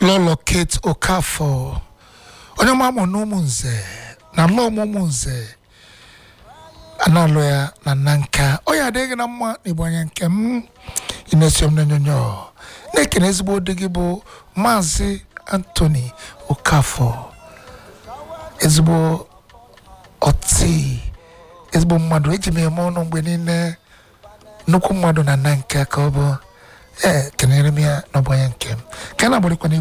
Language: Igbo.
lọlọ kate okafọ onye ọma mụ na ụmụnze na lọ ụmụ nze analụ ya na nna nka ọ ya adịghị na mma n'igbo anya nke m ị na-esi m n'onyonyo na-ekene ezigbo dị gị bụ maazị anthony okafọ ezigbo ọtị ezigbo mmadụ eji m eme ọnụ mgbe niile nnukwu mmadụ na nna nke ka ọ bụ ee kenere m ya n'ọgbanye nke m ka na-agbarịkwana